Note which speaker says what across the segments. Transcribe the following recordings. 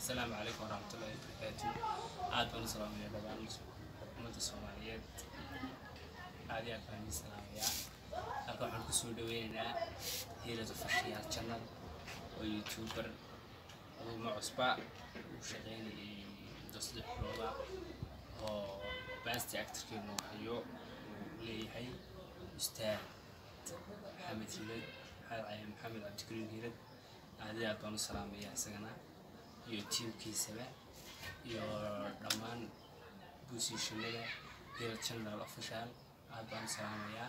Speaker 1: asalaamu calaykum waraxmatullahi wabarakaatu aad baan u salaamaya dhammaan ummadda soomaaliyeed aad iyo aad baan idin salaamayaa halka waxaan kusoo dhaweynaynaa hiilada fashiyaal channel oo youtuber aduuma cusba uu shaqeynayay muddo saddex bilooda oo basti actorkeenu hayo uu leeyahay ustaad maxamed hilad maxamed maxamed cabdikariim hilad aad iyo aad baan u salaamayaa isagana iyo tiimkiisaba iyo dhammaan busiishanada hila channel official aad baan u salaamayaa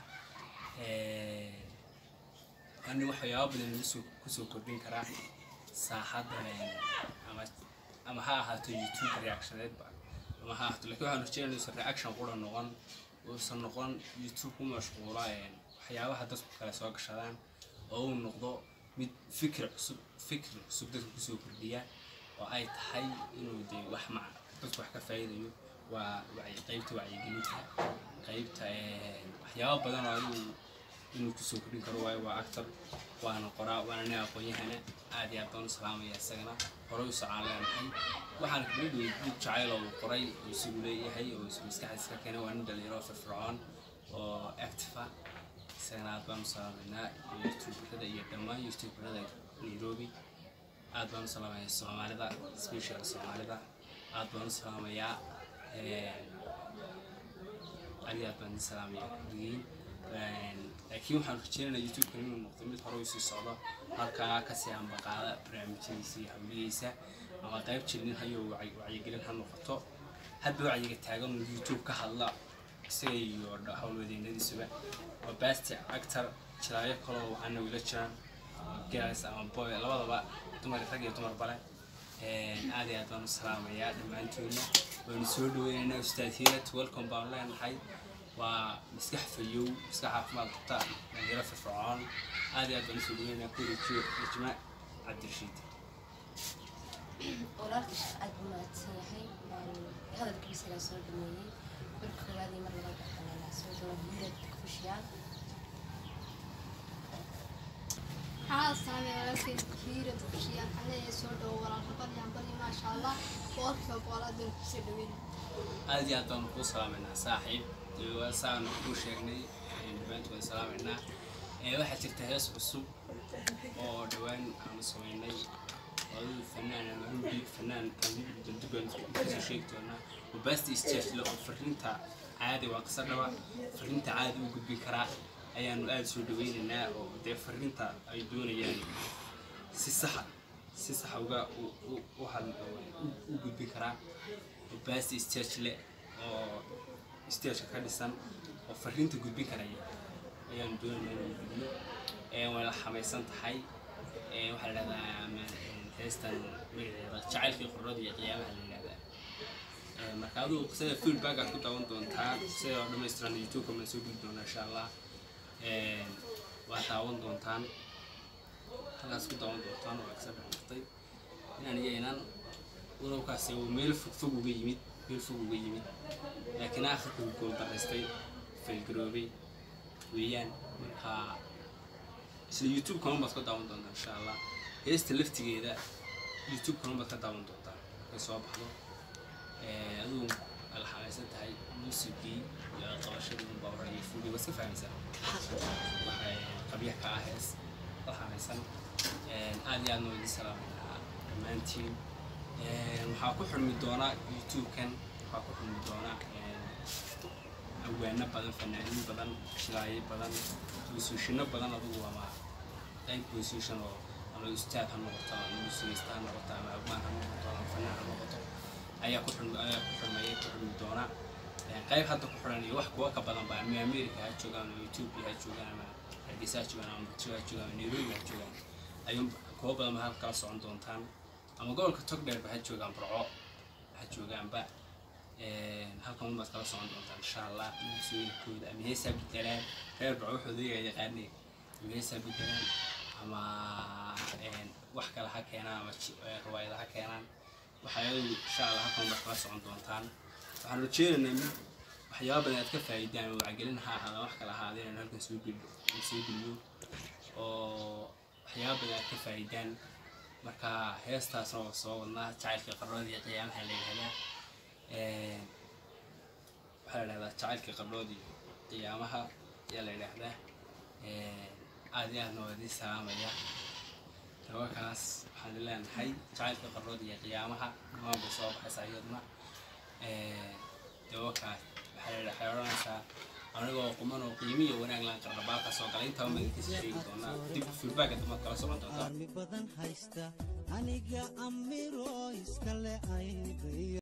Speaker 1: ani waxyaaba badan kusoo kusoo kordhin karaa saaxadda ama ama ha ahaato youtube reactioneedba ama ha ahaato lakin waxaan rajeynaya uusan reaction qura noqon uusan noqon youtube ku mashquula waxyaabaha dadku kale soo gashadaan oo uu noqdo mid fikir cusub fikir cusub dadka kusoo kordhiya oo ay tahay inuu de wax ma dadku wax ka faa'iidayo waa wacyi qaybta wacyigelinta qaybta waxyaaba badan oo adigu inuu kusoo kordhin karo waayo waa actor waana qoraa waana nin aqoon-yahana aad iyo aad baan u salaamaya isagana hore u socaan leenahay waxaana kamid wey dib jacayl oo uu qoray oo isagu leeyahay oo isu maskaxdiisa ka keenay waa nin dhalinyaro firfircoon oo actifa isagana aad baan u salaamaynaa youtuberada iyo dhammaan youtuberada nairobi aad baan u salaamaya soomaalida special soomaalida aad baan u salaamayaa adi aad baan idin salaamaya kulligiin laakiin waxaan rajeynaynaa youtube-kan inuu noqdo mid hore usii socdo halkaa kasii ambaqaada barnaamijyadiisa iyo hawlihiisa ama qayb jilin hayo wacyigelin ha noqoto hadba wacyiga taagan uu youtube ka hadla isaga iyo howlwadeynadiisuba waa basti actor jiraayo kaloo waxaana wila jiraan girls ama boy labadaba dumar rag iyo dumar bale aad iyo aad baan u salaamayaa dhammaantoodna waanu soo dhaweynaynaa ustaad hirat welcome baan leenahay waa maskax fayow maskax caafimaad qabta dhalinyaro firfircoon aad iyo aad baan usoo dhaweynaynaa kurijiyo ijma cabdirashiid
Speaker 2: walaalka aad buu mahadsan yahay hadalkiisa la soo dhameeyey marka koowaad iyo mar labaad waxaa la soo dhawo hilad kufushiyaal
Speaker 3: maxaa saamay walaalkay hiira dugsiya anaga soo dhawo walaalka badyan badi maasha allah boqolkiiba boqol aad baan kusoo dhaweyn
Speaker 1: aad iyo aad baan kuu salaamaynaa saaxiib saanu kuu sheegnay dhammaantood waan salaamaynaa waxaa jirta hees cusub oo dhowaan aanu samaynay aduu fanaan anugi fanaan daldubaan kasoo sheegi doonaa wabasti stage le oo fariinta caadi waa qisa dhaba fariinta caadi u gudbin karaa ayaanu aada soo dhaweynaynaa oo dee fariinta ay doonayaan si saxa si saxa uga u had u gudbin karaa basti stage le oo stageka ka dhisan oo fariinta gudbin karaya ayaanu doonaynaa inuu gudbiyo way la xamaysan tahay waxaa la dhahdaa heestan magaceeda jacaylkii qurrada iyo qiyaamaha la yidhahdaa marka aduu qisada feedback aad ku daawan doontaa qisada oo dhammaystiran youtube-ka maan soo geli doonaa insha allah waa daawan doontaan halkaas ku daawan doontaan waa kasa dhexmartay inaan iyo inaan walowkaasi uu meel fog fog uga yimid meel fog uga yimid laakiin aakhirka uu gool daraystay faylgaroobay weeyaan marka isla youtube kaman baad ka daawan doontaa insha allah heesta laftigeeda youtube kaman baad ka daawan doontaa markay soo baxdo aduu ala xamaysan tahay muusigii iyo qabashadii unbaa hore iyo fuugii waad iska fahmaysaa waxay qabyaha ka ah hees la xamaysan aad iyo aadna waa idin salaamaynaa dhammaantiin waxaa ku xurmi doonaa youtube-kan waxaa ku xurmi doonaa awaano badan fanaaniin badan shilaayo badan busuushino badan adugu ama qayb busuushan oo ama ustaad ha noqoto ama muusigaysta ha noqoto ama abaan ha noqoto ama fanaan ha noqoto ayaa ku xurmi ayaa ku xurmaya ku xurmi doona qayb hadda ku xiran iyo wax kuwa ka badan ba ama america ha joogaan ama ethiopia ha joogaan ama hargeysa ha joogaan ama muqdisho ha joogaan ama nairobi ha joogaan ayuu kuwa badan ba halka kala socon doontaan ama gobolka togdheerba ha joogaan burco ha joogaanba halkan unbaad kala socon doontaan insha allah muusigooyinkooda ama heesaa bedelaan reer burco waxooda iyaga yaqaanay ama heesaa bedelaan ama wax kale ha keenaan ama riwaayada ha keenaan waxayadu insha allah halkan unbaad kala socon doontaan waxaan rajeynaynaa mid waxyaaba badan aad ka faa'iidaan oo wacgelin ha ahaada wax kale ahaada inaan halkan soo geliyo soo geliyo oo waxyaaba badan aad ka faa'iidaan marka heestaasna waa soo wadnaa jacaylka qardhood iyo qiyaamaha la yidhahdaa waxaa la yidhahdaa jacaylka qardhood iyo qiyaamaha ayaa la yidhaahdaa aad iyo aadna waa idiin salaamaya gabakaas waxaan leenahay jacaylka qardhood iyo qiyaamaha dhamaan bay soo baxaysaa iyaduna gabakaas waxaa la waxay odhanaysaa anigoo quman oo qiimiyo wanaag laan qardhabaalka soo galay intaa magaciisa sheegi doonaa dib feedbacka damaad kala socon doontaa
Speaker 4: armi badan haysta aniga amiro iskale aygayo